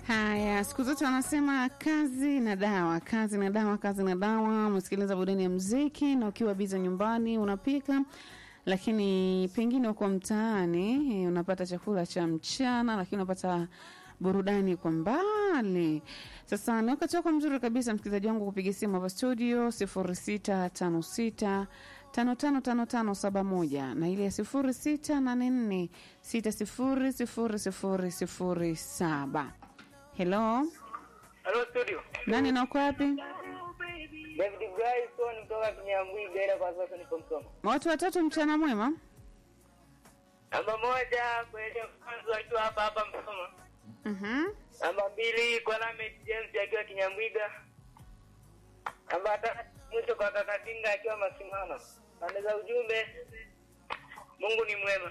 Haya, siku zote wanasema kazi na dawa, kazi na dawa, kazi na dawa. Umesikiliza burudani ya mziki na ukiwa biza nyumbani unapika, lakini pengine uko mtaani eh, unapata chakula cha mchana, lakini unapata burudani kwa mbali. Sasa ni wakati wako mzuri kabisa, msikilizaji wangu, kupiga simu hapa studio sifuri sita tano sita tano tano tano tano saba moja na ile ya sifuri sita nane nne sita sifuri sifuri sifuri sifuri saba. Hello, Halo studio. nani na uko wapi? David Bryson kutoka Kinyambwiga ila kwa sasa niko Msoma. Watu watatu, mchana mwema. Namba moja kuelekea mwanzo akiwa hapa hapa Msoma. Mhm. Namba mbili kwa Lamed James akiwa Kinyambwiga. Namba tatu mwisho kwa kaka Tinga akiwa Masimano. Pande za ujumbe Mungu ni mwema.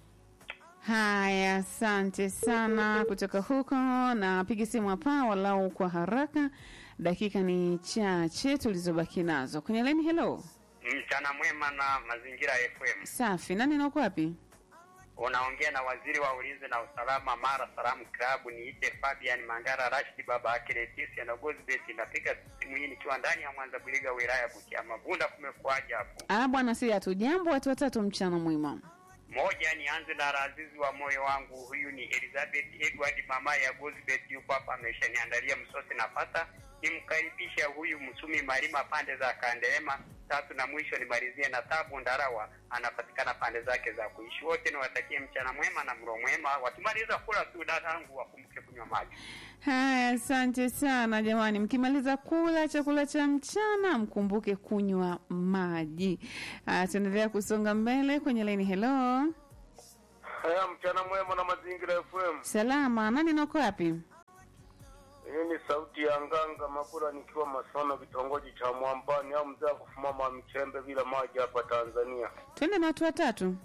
Haya, asante sana kutoka huko. Na piga simu hapa walau kwa haraka, dakika ni chache tulizobaki nazo kwenye laini. Hello, Mchana mwema na Mazingira FM. safi. Nani na uko wapi? Unaongea na waziri wa ulinzi na usalama Mara Salamu Klabu. Niite Fabian Mangara Rashid baba yake Leticia na Gozbet. Napiga simu hii nikiwa ndani ya Mwanza Buliga wilaya ya Butiama. Bunda kumekuaje hapo? Ah bwana, si hatu jambo. Watu watatu, mchana mwema. Moja, nianze na razizi wa moyo wangu. Huyu ni Elizabeth Edward mama ya Gozbet, yupo hapa ameshaniandalia msosi na pata. Nimkaribisha huyu Msumi Malima pande za Kandelema. Tatu na mwisho nimalizie na Tabu Ndarawa, anapatikana pande zake za kuishi. Wote niwatakie mchana mwema na mlo mwema. Wakimaliza kula tu dadangu wakumbuke kunywa maji. Haya, asante sana jamani. Mkimaliza kula chakula cha mchana, mkumbuke kunywa maji. Ah, tuendelea kusonga mbele kwenye laini. Hello, Haya, mchana mwema na Mazingira FM. salama. Nani na uko wapi? Hii ni sauti ya Nganga Mabura nikiwa Masona, kitongoji cha Mwambani au mzee wa kufumama Mchembe bila maji hapa Tanzania. Twende na watu watatu.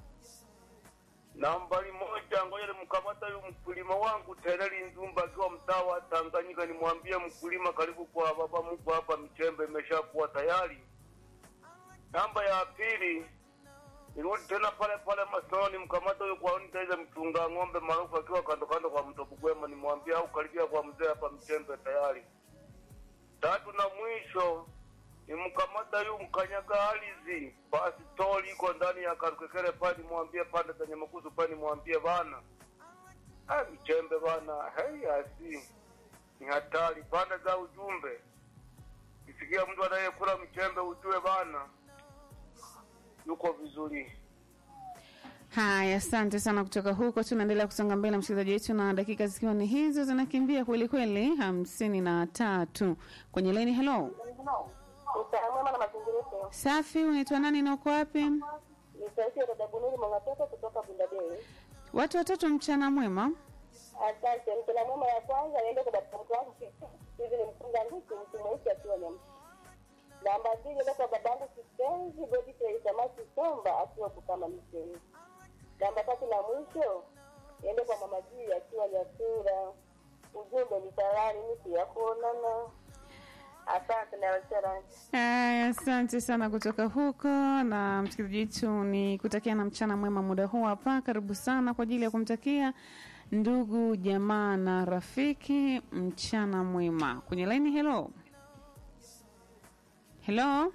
Nambari moja, ngoja nimkamata huyu mkulima wangu Tereli Nzumba akiwa mtaa wa Tanganyika, nimwambie mkulima, karibu kwa baba Mungu hapa Mchembe imeshakuwa tayari. Namba ya pili, nirudi tena pale pale Masoni, mkamata huyu kwa nitaiza mchunga ng'ombe maarufu akiwa kando kando kwa mto Bugwema, nimwambie au karibia kwa mzee hapa Mchembe tayari. Tatu na mwisho nimkamata yu mkanyaga ardhi basi tori iko ndani ya karukekere pale, nimwambie pande zenye makuzu pale, nimwambie bana ah, Mchembe bana, hei asi ni hatari pande za ujumbe. Isikia mtu anayekula mchembe ujue bana yuko vizuri. Haya, asante sana kutoka huko. Tunaendelea kusonga mbele, msikilizaji wetu, na dakika zikiwa ni hizo zinakimbia kweli kweli, hamsini na tatu kwenye laini. Hello, Mchana mwema na mazingira yetu. safi. Unaitwa nani na uko wapi? Ni sauti ya dada Bunuri Mwangatoko kutoka Bundadei. Watu watatu, mchana mwema. Asante. Mchana mwema ya kwanza niende kwa baba mkuu wangu hivi ni mkunga nguku mtu mweusi akiwa nyama. Namba mbili niende kwa babangu kipenzi Godfrey Samaki Somba akiwa Bukama Miseni. Namba tatu na mwisho niende kwa mama Jii akiwa Nyasura. Ujumbe ni tayari miti ya kuonana. Asante na wachana. Haya, asante sana kutoka huko, na msikilizaji wetu ni kutakia na mchana mwema muda huu hapa. Karibu sana kwa ajili ya kumtakia ndugu jamaa na rafiki mchana mwema kwenye laini. Hello, hello,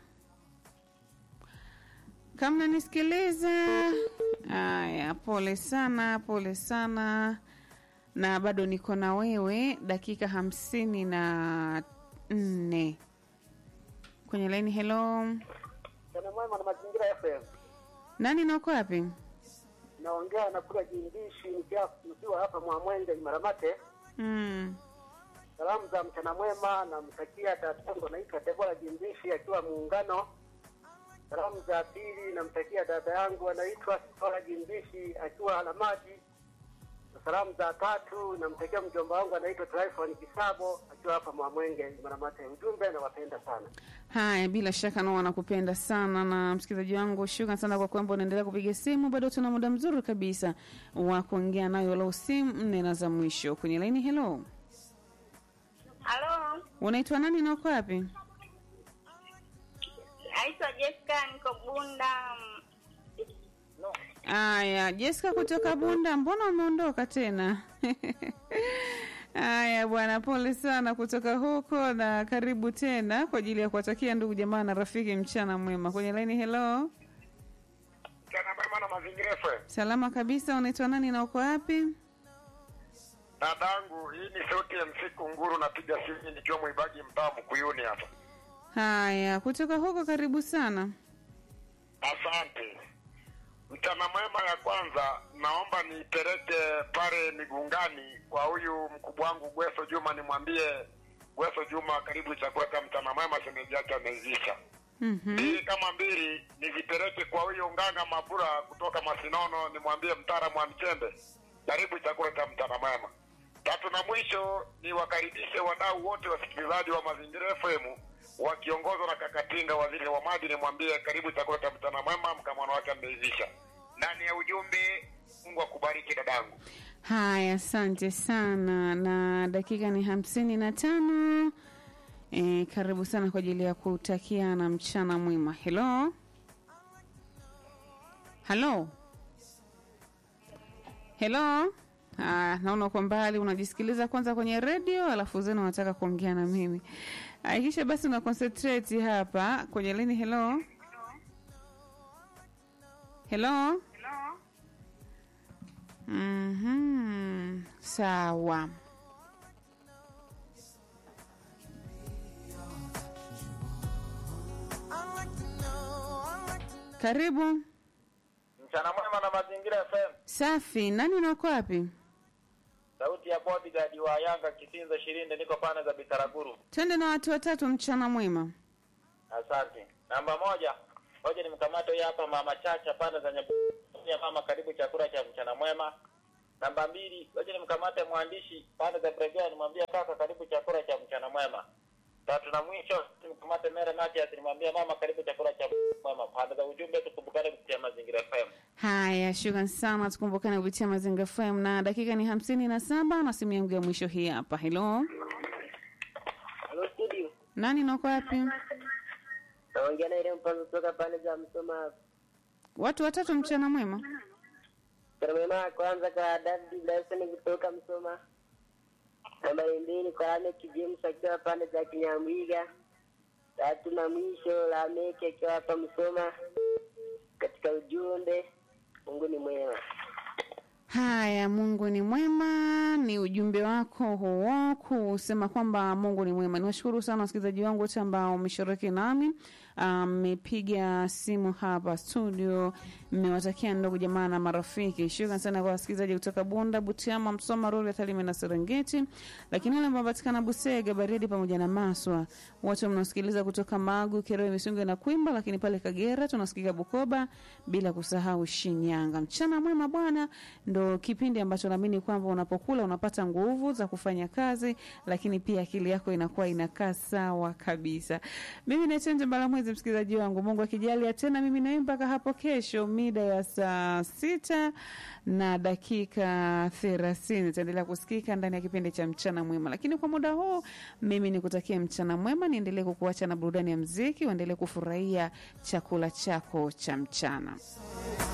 kama nanisikiliza. Haya, pole sana, pole sana, na bado niko na wewe dakika hamsini na nne kwenye laini. Hello, Mchana mwema na Mazingira FM. nani na uko wapi? Naongea na kula jindishi nikiwa nikiwa hapa Mwamwenge Maramate. Mm. Salamu za mchana mwema, namtakia tatangu naitwa Debora Jindishi akiwa Muungano. Salamu za pili namtakia dada yangu anaitwa Sora Jindishi akiwa Alamaji. Na Salamu za tatu namtakia mjomba wangu anaitwa Tryphon Kisabo akiwa hapa Mwamwenge Maramate. Ujumbe nawapenda sana. Haya, bila shaka nao wanakupenda sana. Na msikilizaji wangu, shukran sana kwa kwamba unaendelea kupiga simu. Bado tuna muda mzuri kabisa wa kuongea nayo, lau simu nne na za mwisho kwenye laini. Hello, Halo, unaitwa nani na uko wapi? naitwa Jessica, niko Bunda. Aya, Jessica kutoka Bunda, mbona umeondoka tena? Haya bwana, pole sana kutoka huko na karibu tena kwa ajili ya kuwatakia ndugu jamaa na rafiki mchana mwema. Kwenye laini, hello, Mchana mwema na mazingira FM. salama kabisa. Unaitwa nani na uko wapi? Dadangu, hii ni sauti ya msiku nguru, napiga simu nikiwa mwibagi mtaa Mkuyuni hapa. Haya, kutoka huko karibu sana. Asante. Mchana mwema ya kwanza, naomba nipeleke pale Migungani kwa huyu mkubwa wangu Gweso Juma, nimwambie Gweso Juma, karibu chakula cha mchana mwema, shemeji yake ameivisha. Mhm. Mbili kama mbili nizipeleke kwa huyo Nganga Mabura kutoka Masinono, nimwambie mtaalamu wa Mchembe, karibu chakula cha mchana mwema. Tatu na mwisho niwakaribishe wadau wote wasikilizaji wa Mazingira FM wakiongozwa na Kakatinga, waziri wa maji, nimwambie karibu chakula cha mchana mwema, mkamwana wake ameivisha. Ndani ya ujumbe, Mungu akubariki dadangu. Haya, asante sana, na dakika ni hamsini na tano. E, karibu sana kwa ajili ya kutakiana mchana mwema. Hello, halo, helo. Ah, naona uko mbali, unajisikiliza kwanza kwenye redio, alafu zenu unataka kuongea na mimi. Hakikisha basi una concentrate hapa kwenye lini. Hello, hello. Mhm. Sawa. Karibu. Mchana mwema na mazingira FM. Safi. Nani unako wapi? Sauti ya bodyguard wa Yanga Kisinza Shirinde, niko pande za Bitaraguru. Twende na watu watatu mchana mwema. Asante. Namba moja, ngoja nimkamate huyu hapa mama Chacha pande za Nyabuya. Mama, karibu chakula cha mchana mwema. Namba mbili, ngoja nimkamate mwandishi pande za Bregea, nimwambie kaka, karibu chakula cha mchana mwema. Tatu na mwisho, nimkamate Mere Matias, nimwambie mama, karibu chakula cha mchana mwema. Pande za ujumbe, tukumbukane kupitia Mazingira FM. Haya, shukran sana, tukumbukane kupitia Mazinga FM na dakika ni hamsini na saba na simu yangu ya mwisho hii hapa. Hello, Hello studio. nani unako wapi? Naongea na ile mpanzo kutoka pande za Msoma. Watu watatu mchana mwema. Karmema ya kwanza kwa David Blason kutoka Msoma. Nambari mbili kwa Lamek James akiwa pande za Kinyamwiga. Tatu na mwisho Lamek akiwa hapa Msoma. Katika ujumbe, Mungu ni mwema. Haya, Mungu ni mwema, ni ujumbe wako huo kusema kwamba Mungu ni mwema. Niwashukuru sana wasikilizaji wangu wote ambao mmeshiriki nami, mmepiga simu hapa studio, mmewatakia ndugu jamaa na marafiki. Shukrani sana kwa wasikilizaji kutoka Bunda, Butiama, Msoma, Rorya, Tarime na Serengeti, lakini wale ambao wanapatikana Busega, Baridi pamoja na Maswa, wote mnaosikiliza kutoka Magu, Kerewe, Misungu na Kwimba, lakini pale Kagera tunasikika Bukoba, bila kusahau Shinyanga. Mchana mwema bwana, ndo kipindi ambacho naamini kwamba unapokula unapata nguvu za kufanya kazi, lakini pia akili yako inakuwa inakaa sawa kabisa. Mimi naitwa Nje Mbalamwezi, msikilizaji wangu, Mungu akijalia tena mimi nawe mpaka hapo kesho mida ya saa sita na dakika thelathini itaendelea kusikika ndani ya kipindi cha mchana mwema, lakini kwa muda huu mimi nikutakia mchana mwema, niendelee kukuacha na burudani ya mziki, uendelee kufurahia chakula chako cha mchana.